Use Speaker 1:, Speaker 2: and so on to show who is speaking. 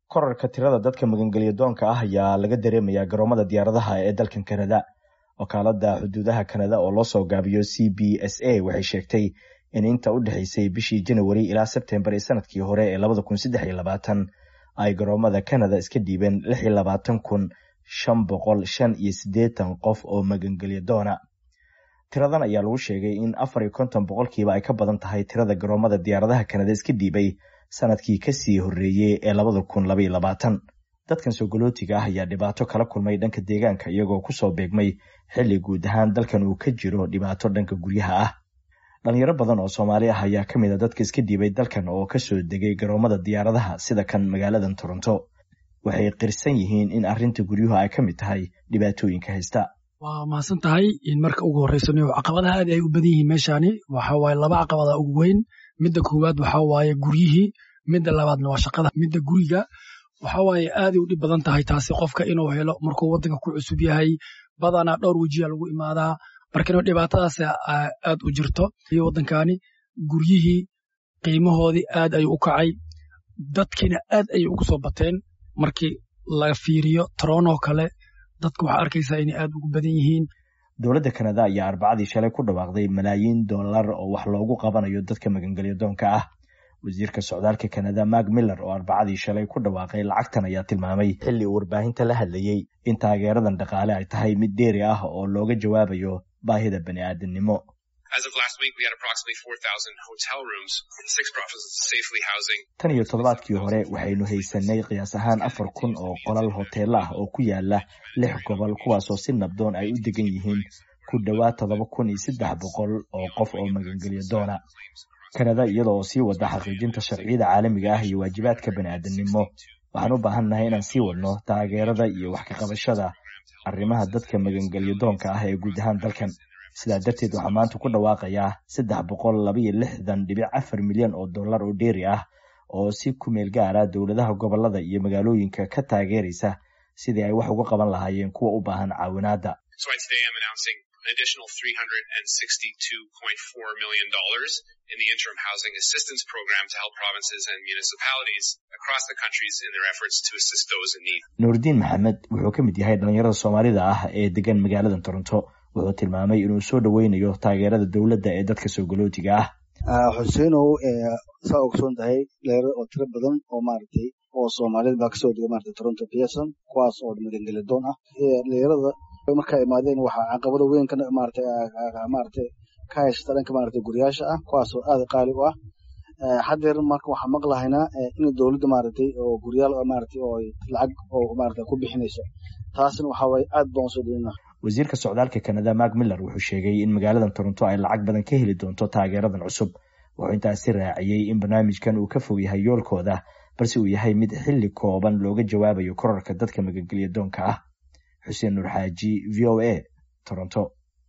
Speaker 1: korarka tirada dadka magangelya doonka ah ayaa laga dareemayaa garoomada diyaaradaha ee dalkan kanada wakaalada xuduudaha kanada oo loo soo gaabiyo c b s a waxay sheegtay in inta u dhexeysay bishii janawari ilaa sebtembar ee sanadkii hore ee labada kun saddex iyo labaatan ay garoomada kanada iska dhiibeen lix iyo labaatan kun shan boqol shan iyo siddeetan qof oo magangelya doona tiradan ayaa lagu sheegay in afar iyo konton boqolkiiba ay ka badan tahay tirada garoomada diyaaradaha kanada iska dhiibay sanadkii kasii horreeyey ee labada kun labaiyo labaatan dadkan soogolootiga ah ayaa dhibaato kala kulmay dhanka deegaanka iyagoo kusoo beegmay xilli guud ahaan dalkan uu ka jiro dhibaato dhanka guryaha ah dhalinyaro badan oo soomaali ah ayaa ka mid a dadka iska dhiibay dalkan oo kasoo degay garoomada diyaaradaha sida kan magaaladan toronto waxay qirsan yihiin in arrinta guryuhu ay ka mid tahay dhibaatooyinka haysta
Speaker 2: waa mahadsan tahay in marka ugu horreysano caqabadaha aad ay u badan yihiin meeshaani waxa waaye laba caqabada ugu weyn midda koowaad waxa waaye guryihii midda labaadna waa shaqada midda guriga waxa waaye aaday u dhib badan tahay taasi qofka inuu helo markuu waddanka ku cusub yahay badanaa dhowr wejiya lagu imaadaa markana dhibaatadaas aad u jirto iyo waddankani guryihii qiimahoodii aad ayuu u kacay dadkiina aad ayay ugu soo bateen markii la fiiriyo torono kale dadka waxaa arkaysaa inay aad ugu badan yihiin
Speaker 1: dowladda kanada ayaa arbacadii shalay ku dhawaaqday malaayiin dollar oo wax loogu qabanayo dadka magangelya doonka ah wasiirka socdaalka kanada mark miller oo arbacadii shalay ku dhawaaqay lacagtan ayaa tilmaamay xilli uu warbaahinta la hadlayey in taageeradan dhaqaale ay tahay mid dheeri ah oo looga jawaabayo baahida bani aadamnimo tan iyo toddobaadkii hore waxaynu haysanay qiyaas ahaan afar kun oo qolal hoteelo ah oo ku yaala lix gobol kuwaasoo si nabdoon ay u degan yihiin ku dhowaad toddoba kun iyo saddex boqol oo qof oo magangelya doona kanada iyada oo sii wada xaqiijinta sharciyada caalamiga ah iyo waajibaadka bani aadamnimo waxaan u baahannahay inaan sii wadno taageerada iyo wax ka qabashada arrimaha dadka magangelya doonka ah ee guud ahaan dalkan sidaa darteed waxaa maanta ku dhawaaqayaa saddex boqol labaiyo lixdan dhibic afar milyan oo dollar oo dheeri ah oo si ku meel gaara dowladaha gobolada iyo magaalooyinka ka taageeraysa sidii ay wax uga qaban lahaayeen kuwa u baahan caawinaadda
Speaker 3: additional $362.4 million in the interim housing assistance program to help provinces and municipalities across the countries in their efforts to assist those in need.
Speaker 1: nuurdiin maxamed wuxuu ka mid yahay dhalinyarada soomaalida ah ee degan magaalada toronto wuxuu tilmaamay inuu soo dhoweynayo taageerada dowladda ee dadka soogolootiga
Speaker 4: ah xuseenow saa ogsoon tahay dhalinyaro oo tiro badan oo maaragtay oo soomaalida baa kasoo dega maaragtay toronto pearson kuwaas oo magangeli doon ah dhalinyarada markaa imaadeen waxaa caqabada weyn ka maaragtay maaragtay ka haysta dhanka maaragtay guryaasha ah kuwaas oo aad qaali u ah haddeer marka waxaan maqlahaynaa in dowladda maaragtay oo guryaal maaragtay oo lacag oo maaragtay ku bixinayso taasina waxaa waaye aad baan usoo dhaweyna
Speaker 1: wasiirka socdaalka kanada mark miller wuxuu sheegay in magaaladan toronto ay lacag badan ka heli doonto taageeradan cusub wuxuu intaasi raaciyey in barnaamijkan uu ka fog yahay yoolkooda balse uu yahay mid xilli kooban looga jawaabayo korarka dadka magangelya doonka ah xuseen nuur xaaji v o a toronto